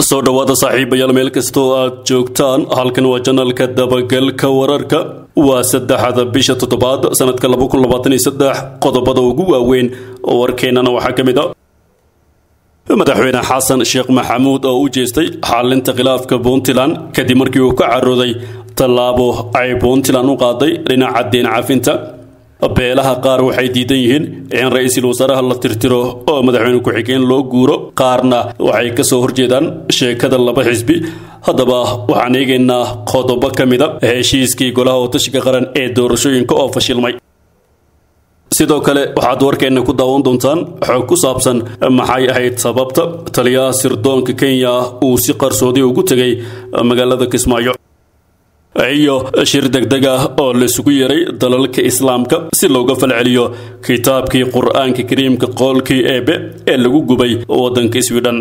soo dhowaada saaxiibayaal meel kastoo aad joogtaan halkan waa janalka dabagalka wararka waa saddexda bisha toddobaad sanadka laba kun labaatan iyo saddex qodobada ugu waaweyn warkeennana waxaa ka mid a madaxweyne xasan sheekh maxamuud oo u jeestay xalinta khilaafka puntland kadib markii uu ka carooday tallaabo ay puntland u qaaday dhinaca deen cafinta beelaha qaar waxay diidan yihiin in ra-iisul wasaaraha la tirtiro oo madaxweyne ku-xigeen loo guuro qaarna waxay ka soo horjeedaan sheekada laba xisbi haddaba waxaan eegaynaa qodobo ka mid a heshiiskii golaha watashiga qaran ee doorashooyinka oo fashilmay sidoo kale waxaad warkeenna ku daawan doontaan xog ku saabsan maxay ahayd sababta taliyaha sirdoonka kenya uu si qarsoodi ugu tegay magaalada kismaayo iyo shir degdeg ah oo laisugu yeray dalalka islaamka si looga falceliyo kitaabkii qur-aanka kariimka qoolkii eebe ee lagu gubay waddanka swidhen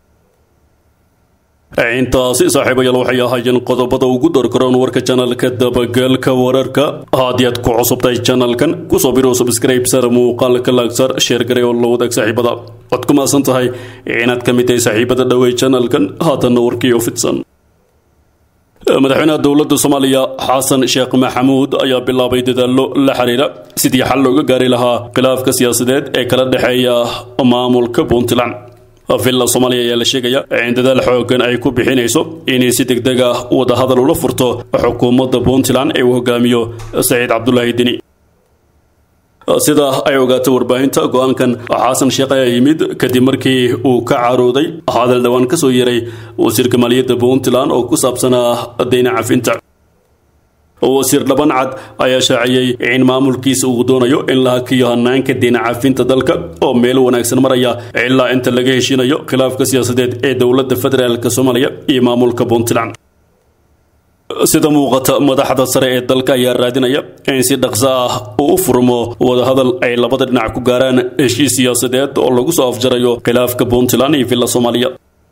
intaasi saaxiibayaal waxay ahaayeen qodobada ugu dorgaroon warka janalka dabagalka wararka haddii aad ku cusubtahay janalkan kusoo birow subscribe sar muuqaalka laagsar sheergaray oo la wadaag saaxiibada waad ku maasan tahay inaad ka mid tahay saaxiibada dhowey janalkan haatanna warkii oo fidsan madaxweynaha dowladda soomaaliya xasan sheekh maxamuud ayaa bilaabay dadaallo la xiriira sidii xal looga gaari lahaa khilaafka siyaasadeed ee kala dhexeeya maamulka puntland villa soomaaliya ayaa la sheegaya in dadaal xoogan ay ku bixinayso inay si degdeg ah wadahadal ula furto xukuumadda puntland ee uu hogaamiyo saciid cabdulaahi deni sida ay ogaatay warbaahinta go-aankan xasan sheekh ayaa yimid kadib markii uu ka carooday hadal dhowaan ka soo yeray wasiirka maaliyadda puntland oo ku saabsanaa deyna cafinta wasiir dhaban cad ayaa shaaciyey in maamulkiisa uu doonayo in la hakiyo hanaanka deyna cafinta dalka oo meel wanaagsan maraya ilaa inta laga heshinayo khilaafka siyaasadeed ee dowladda federaalk soomaaliya iyo maamulka puntland sida muuqata madaxda sare ee dalka ayaa raadinaya in si dhaqso ah uu u furmo wadahadal ay labada dhinac ku gaaraan heshiis siyaasadeed oo lagu soo afjarayo khilaafka puntland iyo villa soomaaliya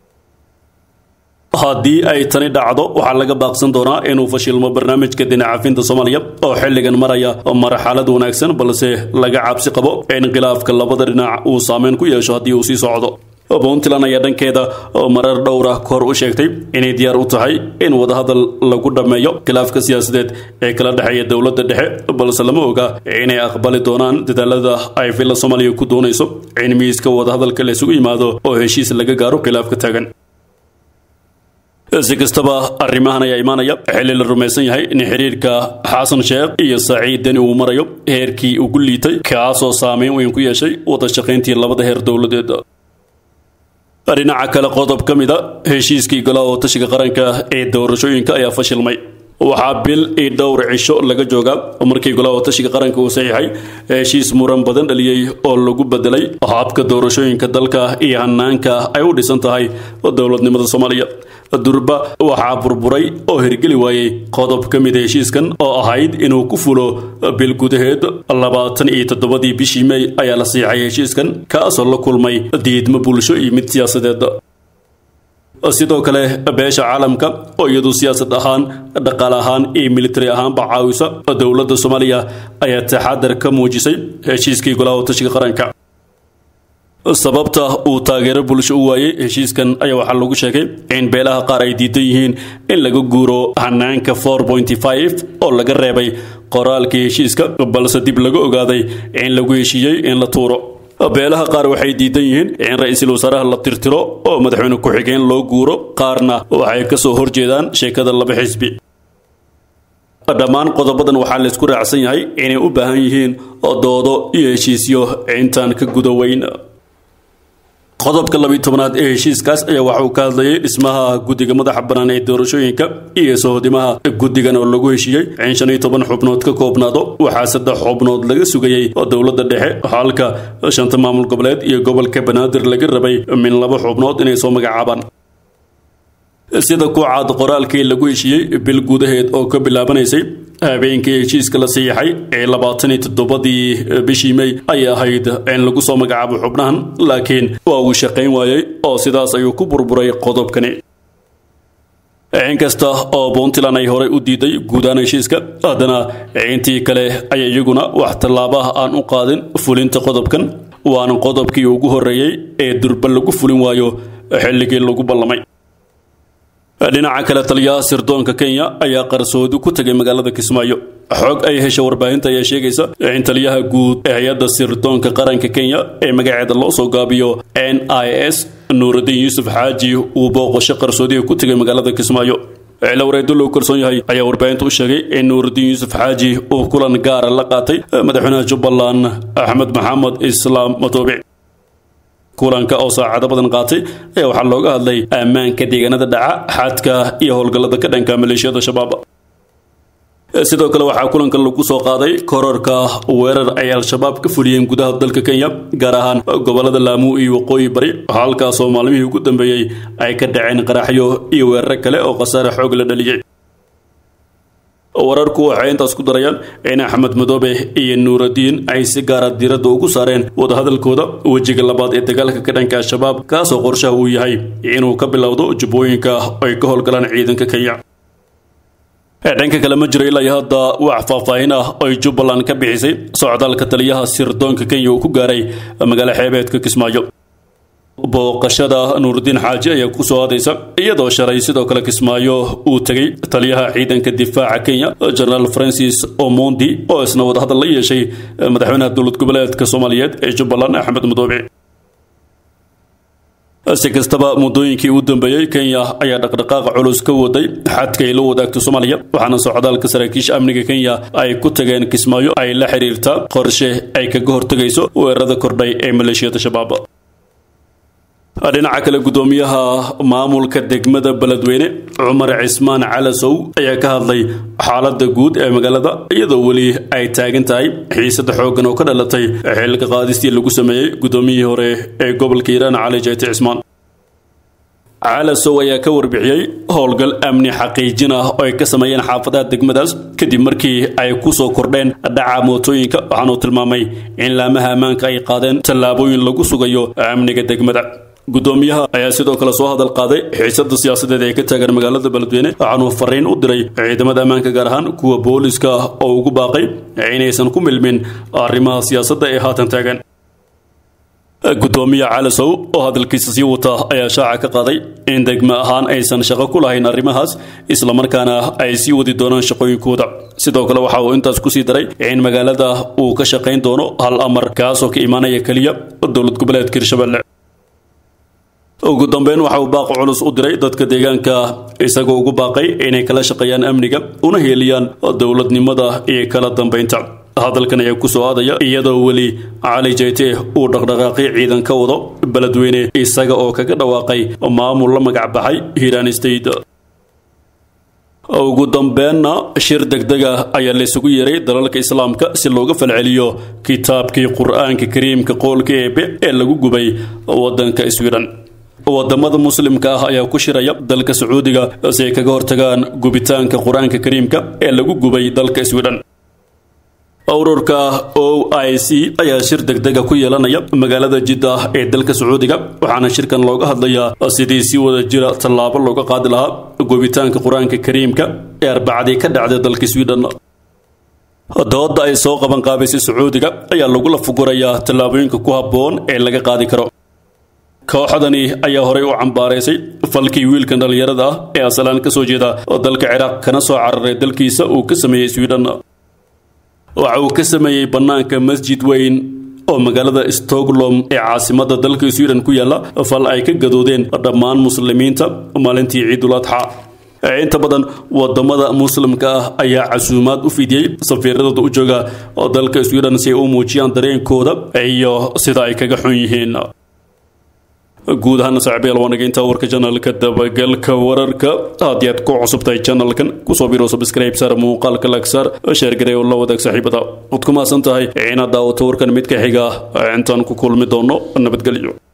haddii ay tani dhacdo waxaa laga baaqsan doonaa inuu fashilmo barnaamijka dinacafinta soomaaliya oo xilligan maraya marxalad wanaagsan balse laga cabsi qabo in khilaafka labada dhinac uu saameyn ku yeesho haddii uu sii socdo puntland ayaa dhankeeda marar dhowra kahor u sheegtay inay diyaar u tahay in wadahadal lagu dhammeeyo khilaafka siyaasadeed ee kala dhexeeya dowladda dhexe balse lama oga inay aqbali doonaan dadaalada ay villa soomaaliya ku doonayso in miiska wadahadalka la isugu yimaado oo heshiis laga gaaro khilaafka taagan si kastaba arrimahan ayaa imaanaya xilli la rumaysan yahay in xiriirka xasan sheekh iyo saciid deni uu marayo heerkii ugu liitay kaasoo saameyn weyn ku yeeshay wada shaqayntii labada heer dowladeed dhinaca kale qodob ka mid a heshiiskii golaha watashiga qaranka ee doorashooyinka ayaa fashilmay waxaa bil iyo dhowr cisho laga joogaa markii golaha watashiga qaranka uu saxiixay heshiis muran badan dhaliyey oo lagu bedelay habka doorashooyinka dalka iyo hanaanka ay u dhisan tahay dowladnimada soomaaliya durba waxaa burburay oo hirgeli waayey qodob ka mid heshiiskan oo ahayd inuu ku fulo bil gudaheed labaatan iyo toddobadii bishii mey ayaa la siixay heshiiskan kaasoo la kulmay diidmo bulsho iyo mid siyaasadeed sidoo kale beesha caalamka oo iyadu siyaasad ahaan dhaqaale ahaan iyo militari ahaanba caawisa dowladda soomaaliya ayaa taxadar ka muujisay heshiiskii golaha watashiga qaranka sababta uu taageero bulsho u waayey heshiiskan ayaa waxaa lagu sheegay in beelaha qaar ay diidan yihiin in laga guuro hanaanka four pointy five oo laga reebay qoraalkii heshiiska balse dib laga ogaaday in lagu heshiiyey in la tuuro beelaha qaar waxay diidan yihiin in ra-iisul wasaaraha la tirtiro oo madaxweyne ku-xigeen loo guuro qaarna waxay ka soo horjeedaan sheekada laba xisbi dhammaan qodobadan waxaa laysku raacsan yahay inay u baahan yihiin doodo iyo heshiisyo intaan ka guda weyn qodobka labiyi tobanaad ee heshiiskaas ayaa waxa uu ka hadlayay dhismaha guddiga madaxa bannaan ee doorashooyinka iyo sohodimaha guddigan oo lagu heshiiyey in shan iyo toban xubnood ka koobnaado waxaa saddex xubnood laga sugayey dowladda dhexe halka shanta maamul goboleed iyo gobolka banaadir laga rabay min laba xubnood inay soo magacaabaan sida ku caad qoraalkii lagu heshiiyey bil gudaheed oo ka bilaabanaysay habeenkii heshiiska la siixay ee labaatan iyo toddobadii bishii mey ayay ahayd in lagu soo magacaabo xubnahan laakiin waa uu shaqayn waayey oo sidaas ayuu ku burburay qodobkani inkasta oo puntland ay horey u diiday guudaan heshiiska haddana intii kale ayaa iyaguna wax tallaabaha aan u qaadin fulinta qodobkan waana qodobkii ugu horreeyey ee durba lagu fulin waayo xilligii lagu ballamay dhinaca kale taliyaha sirdoonka kenya ayaa qarsoodi ku tegay magaalada kismaayo xog ay hesha warbaahinta ayaa sheegaysa in taliyaha guud ee hay-adda sirdoonka qaranka kenya ee magaceeda loo soo gaabiyo n i s nuurudiin yuusuf xaaji uu booqasho qarsoodiga ku tegay magaalada kismaayo cilo wareedo loo kalsoon yahay ayaa warbaahinta u sheegay in nuurudiin yuusuf xaaji uu kulan gaara la qaatay madaxweynaha jubbaland axmed maxamed islaam matoobic kulanka oo saacado badan qaatay ayaa waxaa looga hadlay ammaanka deegaanada dhaca xadka iyo howlgallada ka dhanka maleeshiyada shabaab sidoo kale waxaa kulanka lagu soo qaaday korarka weerar ay al-shabaab ka fuliyeen gudaha dalka kenya gaar ahaan gobolada laamuu iyo waqooyi bari halkaasoo maalmihii ugu dambeeyey ay ka dhaceen qaraxyo iyo weeraro kale oo khasaare xoog la dhaliyey wararku waxay intaas ku darayaan in axmed madoobe iyo nuuradiin ay si gaara diiradda ugu saareen wadahadalkooda wejiga labaad ee dagaalka ka dhanka al-shabaab kaasoo qorshaha uu yahay inuu ka bilowdo jubbooyinka ay ka howlgalaan ciidanka kenya dhanka kale ma jiro ilaa hadda wax faahfaahin ah oy jubbaland ka bixisay socdaalka taliyaha sirdoonka kenya uu ku gaaray magaalo xeebeedka kismaayo booqashada nuurudiin xaaji ayaa ku soo aadaysa iyadoo shalay sidoo kale kismaayo uu tegey taliyaha ciidanka difaaca kenya genaraal francis omondi oo isna wadahadal la yeeshay madaxweynaha dowlad goboleedka soomaaliyeed ee jubbaland axmed madoobe si kastaba muddooyinkii u dambeeyey kenya ayaa dhaqdhaqaaqa culus ka waday xadka ay la wadaagto soomaaliya waxaana socdaalka saraakiisha amniga kenya ay ku tageen kismaayo ay la xiriirtaa qorshe ay kaga hortegayso weerarada kordhay ee maleeshiyada shabaab dhinaca kale guddoomiyaha maamulka degmada beledweyne cumar cismaan calasow ayaa ka hadlay xaaladda guud ee magaalada iyadoo weli ay taagan tahay xiisada xooggan oo ka dhalatay xilka qaadistii lagu sameeyey guddoomiyihii hore ee gobolka hiiraan cali jeyti cismaan calasow ayaa ka warbixiyey howlgal amni xaqiijin ah oo ay ka sameeyeen xaafadaha degmadaas kadib markii ay ku soo kordheen dhaca mootooyinka waxaanuu tilmaamay in laamaha ammaanka ay qaadeen tallaabooyin lagu sugayo amniga degmada guddoomiyaha ayaa sidoo kale soo hadal qaaday xiisada siyaasadeed ee ka taagan magaalada beledweyne waxaanuu fariin u diray ciidamada ammaanka gaar ahaan kuwa booliska oo ugu baaqay inaysan ku milmin arrimaha siyaasadda ee haatan taagan guddoomiye calasow oo hadalkiisa sii wata ayaa shaaca ka qaaday in degmo ahaan aysan shaqo ku lahayn arrimahaas islamarkaana ay sii wadi doonaan shaqooyinkooda sidoo kale waxa uu intaas kusii daray in magaalada uu ka shaqayn doono hal amar kaasoo ka imaanaya keliya dowlad goboleedka hirshabelle ugu dambeyn waxa uu baaq culus u diray dadka deegaanka isagoo ugu baaqay inay kala shaqeeyaan amniga una heeliyaan dowladnimada iyo kala dambeynta hadalkan ayaa ku soo aadaya iyadoo weli cali jayte uu dhaqdhaqaaqi ciidan ka wado beledweyne isaga oo kaga dhawaaqay maamul la magac baxay hiiraan state ugu dambeenna shir degdega ayaa laysugu yeeray dalalka islaamka si looga falceliyo kitaabkii qur-aanka kariimka qoolka eebe ee lagu gubay wadanka sweden wadamada muslimka ah ayaa ku shiraya dalka sacuudiga si ay kaga hortagaan gubitaanka qur-aanka kariimka ee lagu gubay dalka sweden ururka o i c ayaa shir degdega ku yeelanaya magaalada jidda ee dalka sacuudiga waxaana shirkan looga hadlayaa sidii si wada jira tallaabo looga qaadi lahaa gubitaanka qur-aanka kariimka ee arbacadii ka dhacday dalka sweden dooda ay soo qaban qaabaysay sacuudiga ayaa lagula fugurayaa tallaabooyinka ku habboon ee laga qaadi karo kooxdani ayaa horey u cambaaraysay falkii wiilkan dhallinyarada ah ee asalaan ka soo jeeda dalka ciraaq kana soo cararay dalkiisa uu ka sameeyey sweden waxa uu ka sameeyey bannaanka masjid weyn oo magaalada stockholm ee caasimada dalka sweden ku yaalla fal ay ka gadoodeen dhammaan muslimiinta maalintii ciidul adxa inta badan wadamada muslimka ah ayaa casuumaad u fidiyey safiiradooda u jooga dalka sweden si ay u muujiyaan dareenkooda iyo sida ay kaga xun yihiin guud ahaana saaxiibayaal waa naga intaa warka janalka dabagalka wararka haddii aad ku cusubtahay janalkan kusoo biro subscribe saar muuqaalka lag saar sheer garee oo la wadaag saaxiibada waad ku mahadsan tahay inaad daawato warkan mid ka xiga intaan ku kulmi doono nabadgelyo